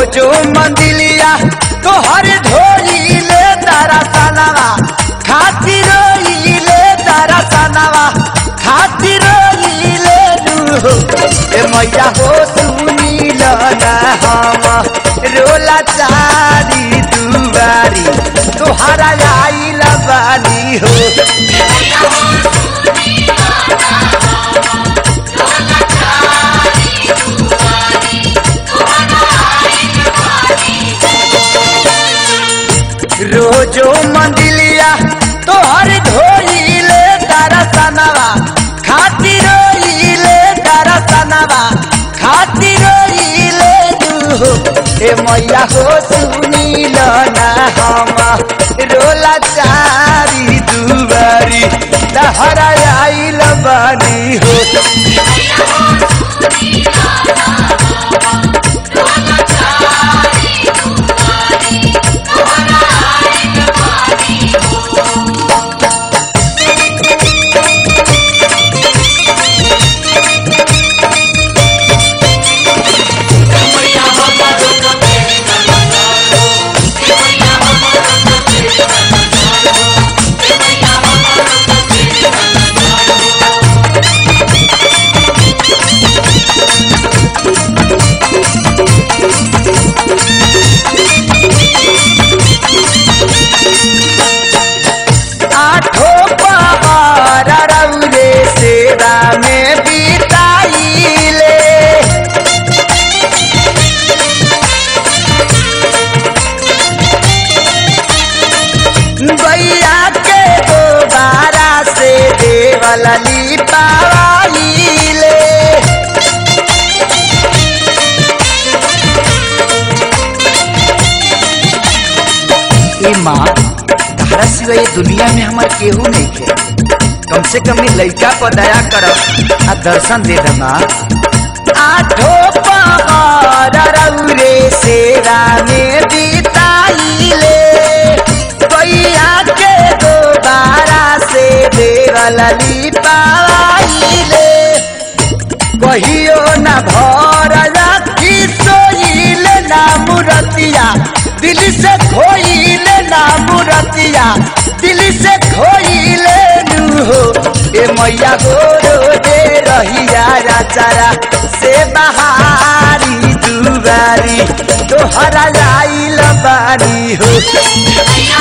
रोजो मंदिलिया तोहर ढोइले तारा सनवा खातिर रोइले तारा सनवा खातिर रोइले नु ए मैया हो सुनील ना हम रोला चारी दुआरी तोहरा आइल बानी हो रोजो मंदिलिया तोहर धोइले तारा सनवा खातिर रोइले तारा सनवा खातिर रोइले दू ए मैया हो सुनील ना हम रोला चारी दुबारी तहरा आइल बानी हो आठो पवार रौरे सेवा में बिताइले गैया के दोबारा से देवल लिपाइले ए माँ तारा सिवा ये दुनिया में हमार केहू नहीं खे कम से कम ये लड़का पर दया कर आ दर्शन दे दे माँ आठो पवार रौरे सेवा में बिताइले गैया के दोबारा से देवल लिपाइले कहियो न भर राखी सोइले ना मुरतिया दिल से खोइले ना मुरतिया दिल से खोइले नु हो ए मैया गोरो दे रहिया राचारा से बहारी दुबारी तोहरा आइल बानी हो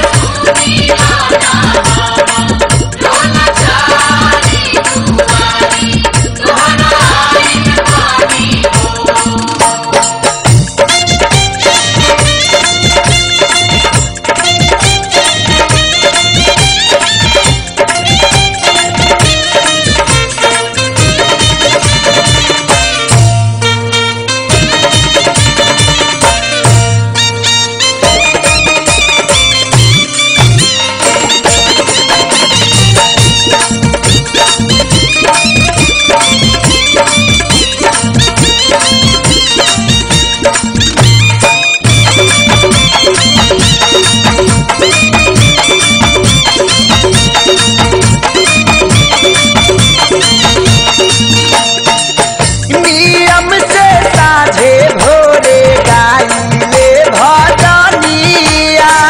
नियम से साझे भोरे गाइले भजनिया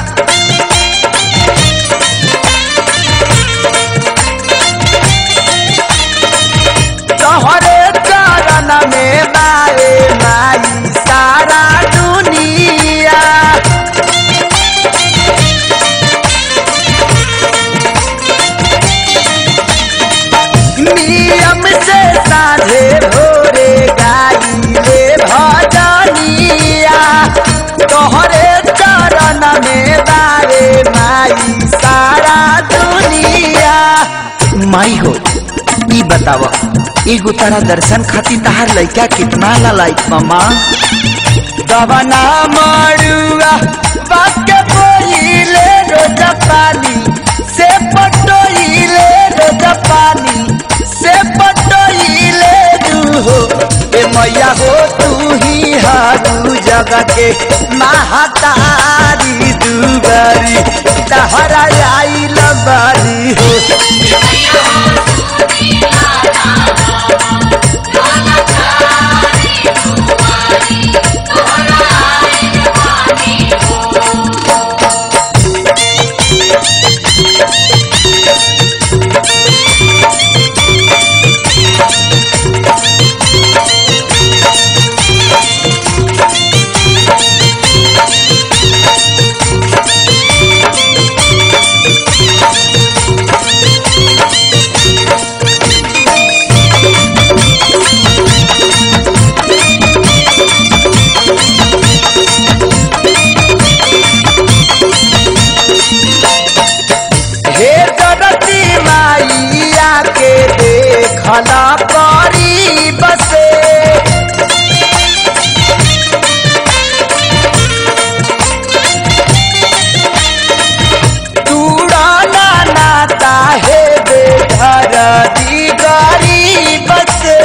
तोहरे चरण में माए माई सारा दुनिया नियम से साझे भोरे गाइले भजनिया तोहरे चरण में बारे माई सारा दुनिया माई हो ई बताव एगो तारा दर्शन खातिर तहार लइका कितना लाइक मामा दवना मरुआ बाके बोइले रोज पानी से पटोइले रोज पानी से पटोइले हो ए मैया हो तू ही हारू जगह के महातारी दुबारी तहरा आइल बारी हो Thank you. देखला करीब से तूड़ाना नाता है बेघर दी गरीब से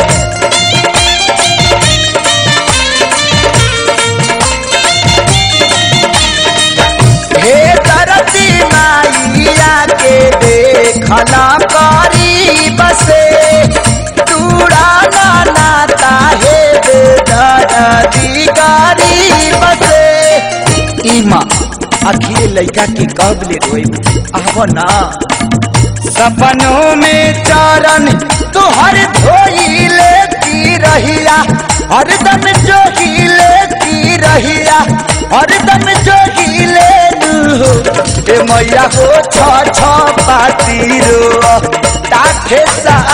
हे धरती माइया के देखला करीब से तूड़ाना नाता है बेघर दी गरीब से ईमा आखिर लड़का के कब ले रोई आव ना सपनों में चरण तुहर धोई लेती रहिया हरदम जो ही लेती रहिया हरदम जो ही ले ए मैया हो छ छ पाती रो ताठे सा